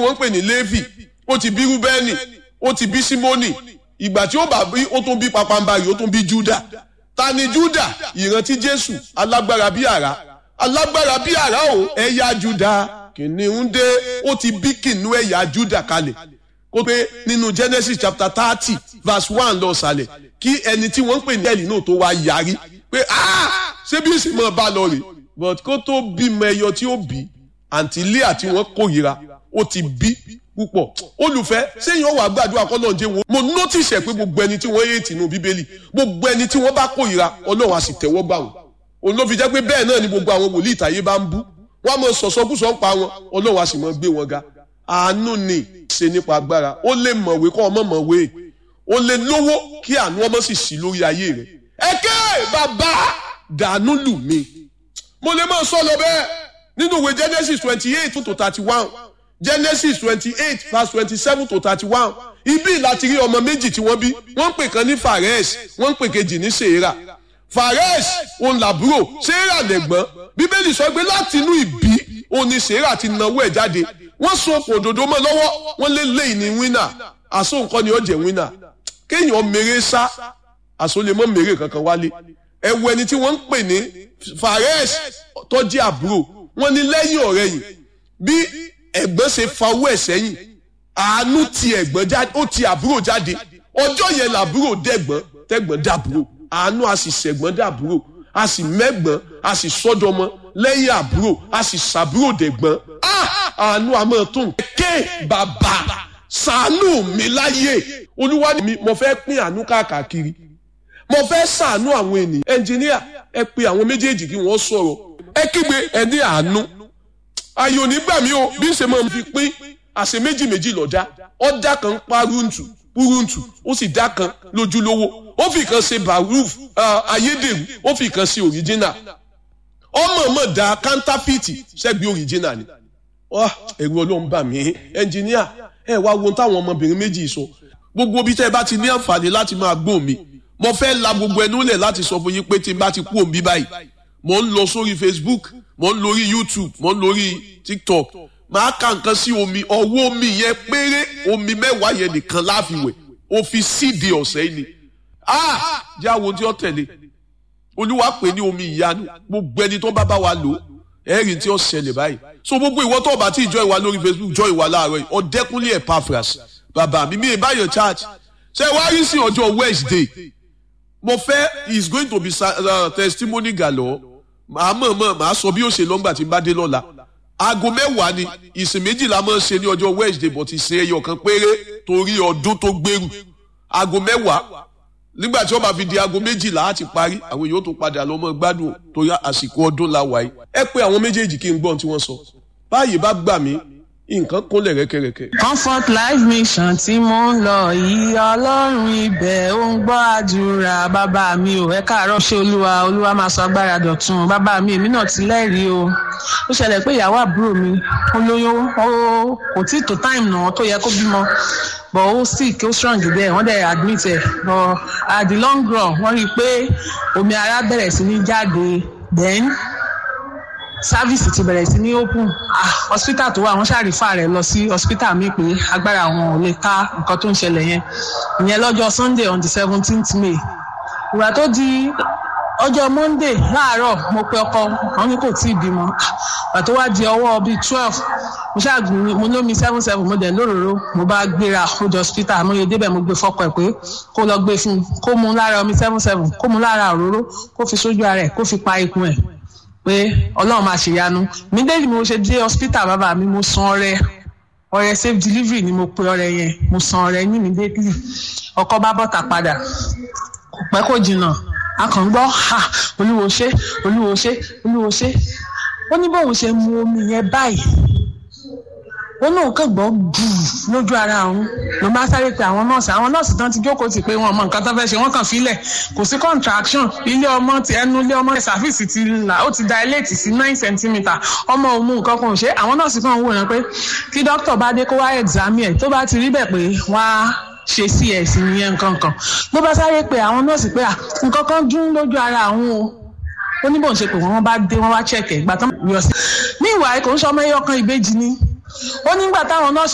wọ́n ń pè ní Léfì ó ti bí Rúbẹ́nì ó ti bí Símónì ìgbà tí ó bá bí ó tún bí papambarì ó tún bí Júdà ta ni Júdà ìrántí Jésù alágbára bí àrá alágbára bí àrá o ẹ̀yà Júdà kìnìún dé ó ti bí kìnìún ẹ̀yà Júdà kalẹ̀ kó pé nínú Genesis chapter thirty verse one lọ sàlẹ̀ kí ẹni tí wọ́n ń pè ní ẹ̀lì náà tó wá yarí pé ṣé bí èsì máa bá lọ rè but kó tó bímọ ẹyọ tí ó bí àǹtí Líà tí wọ́n kórìíra ó ti bí púpọ̀ olùfẹ́ sẹ́yìn ọ̀wà gbàdúrà kọ́lọ́ jẹ́ wọn mo notice ẹ̀ pé gbogbo ẹni tí wọ́n yé tìǹú bíbélì gbogbo ẹni tí wọ́n bá kórìíra ọlọ́run á sì tẹ́wọ́ gbà wọ́n òun ló fi jẹ́ pé bẹ́ẹ̀ náà ni gbogbo àwọn wòlíì ìtàyé bá ń bú wọ́n á mọ sọ̀sọ́kùsọ̀ ń pa wọn ọlọ́run á sì mọ gbé wọn ga àánú ni ṣe nípa agbára ó lè mọ̀wé kọ́ ọmọ mọ̀wé ó lè lówó kí àánú ọmọ sì sí lórí ayé rẹ̀ ẹ̀kẹ́ bàbá dànù lù mí mo lè máa sọ lọ bẹ́ẹ̀ nínú ìwé Genesis twenty eight to thirty one Genesis twenty eight verse twenty seven to thirty one ibi láti rí ọmọ méjì tí wọ́n bí wọ́n ń pè kan ní Fares wọ́n ń pè kejì ní Serah Fares òun làbúrò Serah lẹ̀gbọ́n bíbélì sọ pé láti inú ìbí òun ni Serah ti nawó ẹ̀ jáde wọ́n so okùn òdòdó mọ́ lọ́wọ́ wọ́n lé lẹ́yìn ní wínà àsó nǹkan ni ó jẹ́ wínà kéèyàn mèrè sá àsó lè mọ́ mèrè kankan wálé ẹ̀wù ẹni tí wọ́n ń pè ní Fares tó jẹ́ àbúrò wọ́n ní lẹ́yìn ọ̀rẹ́yìn bí ẹ̀gbọ́n ṣe fa owó ẹ̀ sẹ́yìn àánú ti ẹ̀gbọ́n jáde ó ti àbúrò jáde ọjọ́ yẹn làbúrò dẹ̀gbọ́n tẹ̀gbọ́n dàbúrò àánú a sì ṣẹ̀gbọ́n dàbúrò a sì mẹ́gbọ́n a sì sọ́dọ̀mọ lẹ́yìn àbúrò a sì ṣàbúrò dẹ̀gbọ́n àánú a máa tún ké bàbá ṣàánú mi láyé olúwa mi mo fẹ́ pín àánú káàkiri mo fẹ́ ṣàánú àwọn ènìyàn ẹnjìníà ẹ pe àwọn méjèèjì kí wọ́n sọ̀rọ̀ ẹ kígbe ẹ ní àánú ayò nígbà mi o bí n ṣe máa fi pín àṣẹ méjì méjì lọ́dá ọ̀dà kan pa rúntù púrúntù ó sì dá kan lójúlówó ó fi kan ṣe baruf ayédèrú ó fi kan ṣe òríjínà ọmọ ọmọ da kántáfìtì ṣẹ́gbẹ́ òríjínà ni ẹ̀rù ọlọ́run bà mí ẹnjìníà ẹ wá wo táwọn ọmọbìnrin méjì sọ gbogbo bí tẹ́ ẹ bá ti ní àǹfààní láti máa gbọ́ mi mo fẹ́ la gbogbo ẹnu lẹ̀ láti sọ fún yín pé tí n bá ti kú òun bí báyìí mo ń lọ sórí Facebook mo ń lórí YouTube mo ń lórí TikTok máa ka nǹkan sí omi ọwọ́ omi yẹn péré omi mẹ́wàá yẹn nìkan láfiwẹ̀ o fi síde ọ̀sẹ̀ yìí ni ah jáwo tí ó tẹ̀lé olúwa pè ní omi ìyanu gbogbo ẹni tó bá bá wa lò ẹ̀rì tí ó ṣẹlẹ̀ báyìí so gbogbo ìwọ tó bá ti jọ ìwà lórí Facebook jọ ìwà láàárọ̀ yìí ọ̀dẹ́kúnlé Epaphras bàbá mi mi ìbáyọ̀ church ṣe wá rí sí ọjọ́ Wednesday mo fẹ́ is going to be uh, testimony galore màá mọ̀ mọ̀ màá sọ bí ó ṣe lọ́ngbà tí n bá dé lọ́la aago mẹ́wàá ni ìsìn méjìlá máa ń ṣe ní ọjọ́ Wednesday but ìsìn ẹyọ kan péré torí ọdún tó gbèrú aago mẹ́wàá nígbà tí wọ́n bá fi di aago méjìlá á ti parí àwọn èèyàn tó padà lọ mọ́ gbádùn torí àsìkò ọdún la wáyé ẹ pé àwọn méjèèjì kí n gbọ́n tí wọ́n sọ báyìí bá gbà mí nǹkan kúnlẹ̀ rẹ́kẹ̀rẹ́kẹ̀. comfort life mission tí mo ń lọ yìí ọlọ́run ibẹ̀ ó ń gbọ́ àdúrà bàbá mi ò ẹ káàárọ̀ ṣé olúwa olúwa máa sọ agbára dọ̀tun bàbá mi èmi náà ti lẹ́rìí o ó ṣẹlẹ̀ pé ìyàwó àbúrò mi ó lóyún ó kò tí tó time náà tó yẹ kó bímọ but ó sick ó strong bẹ́ẹ̀ wọ́n dẹ̀ admit ẹ̀ but at the long run wọ́n rí i pé omi ara bẹ̀rẹ̀ sí ní jáde then sáfíìsì ti bẹ̀rẹ̀ sí ní open ah hospital tó wà wọ́n ṣàrífà rẹ̀ lọ sí hospital mi pé agbára àwọn ò lè ká nǹkan tó ń ṣẹlẹ̀ yẹn ìyẹn lọ́jọ́ sunday on the seventeenth may ìgbà tó di ọjọ́ monday láàárọ̀ mo pe ọkọ wọn ní kò tí ì bímọ ìgbà tó wá di ọwọ́ bíi twelve mo ṣáàgbìn mo lómi seven seven mo dẹ̀ lóróró mo bá gbéra ó di hospital mo yẹ débẹ̀ mo gbé fọ́kọ ẹ̀ pé kó lọ gbé fún un kó mu lára omi seven seven kó mu lára òróró kó fi sójú ara ẹ̀ kó fi pa ikùn ẹ̀ pé ọlọ́run máa ṣèyanu mídéèlì mo ṣe dé hospital bàbá mi mo san ọrẹ ọrẹ safe delivery ni mo pe ọrẹ yẹn mo san ọrẹ ní mídéèlì ọkọ bá bọ́tà padà kò pẹ́ kò jìnnà a kàn ń gbọ́ ha olúwo ṣe olúwo ṣe olúwo ṣe ó ní bóun ṣe mu omi yẹn báyìí ó lóun kàn gbọ́ gbùù lójú ara òun ló bá sáré pé àwọn nọ́ọ̀sì àwọn nọ́ọ̀sì tán ti jókòó ti pé wọn mọ nǹkan tó fẹ́ ṣe wọ́n kàn fílẹ̀ kò sí contraction ilé ọmọ ti ẹnu ilé ọmọ ṣàfíìsì ti là ó ti dilate sí nine centimetre ọmọ òun mú nǹkan kan ṣe àwọn nọ́ọ̀sì kan wò yẹn pé kí dókítà bá dé kó wá examine ẹ̀ tó bá ti rí bẹ̀ pé wọ́n á ṣe cs nìyẹn nǹkan kan ló bá sáré pé àwọn nọ́ọ̀sì pé nǹkan kan dún lójú ara àwọn o ó ní bóun ṣe pé wọ́n bá dé wọ́n wá check ẹ̀ ìgbà tán yọ sí. ní ìwà ẹ̀ kò ń sọ ọmọ ẹyọ kan ìbejì ni ó nígbà táwọn nọ́ọ̀sì